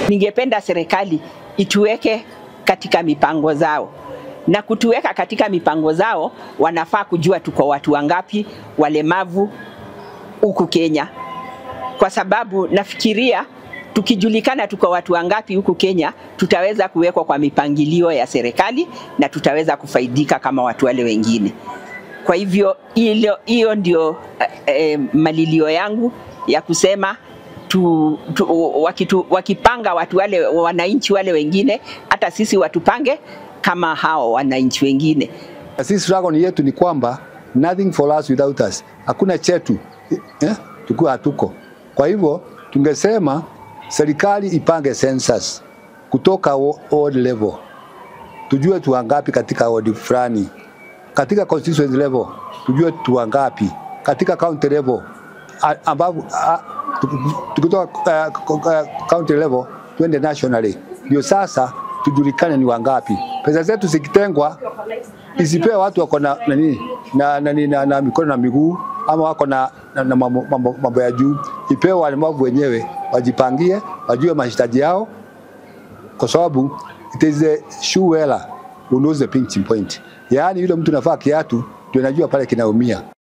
Ningependa serikali ituweke katika mipango zao na kutuweka katika mipango zao, wanafaa kujua tuko watu wangapi walemavu huku Kenya, kwa sababu nafikiria tukijulikana tuko watu wangapi huku Kenya, tutaweza kuwekwa kwa mipangilio ya serikali na tutaweza kufaidika kama watu wale wengine. Kwa hivyo hilo, hiyo ndio eh, malilio yangu ya kusema tu, tu, wakitu, wakipanga watu wale wananchi wale wengine, hata sisi watupange kama hao wananchi wengine. Sisi slogan yetu ni kwamba nothing for us without us, hakuna chetu eh, tukiwa hatuko. Kwa hivyo tungesema serikali ipange census kutoka ward level, tujue tu wangapi katika ward fulani, katika constituency level tujue tu wangapi, katika county level ambapo tukitoka uh, uh, county level twende nationally, ndio sasa tujulikane ni wangapi. Pesa zetu zikitengwa isipewe watu wako na nani na, na, na, na mikono na miguu ama wako na, na, na mambo, mambo, mambo ya juu, ipewe walemavu wenyewe wajipangie, wajue mahitaji yao, kwa sababu it is the shoe wearer who knows the pinching point, yaani yule mtu nafaa kiatu ndio najua pale kinaumia.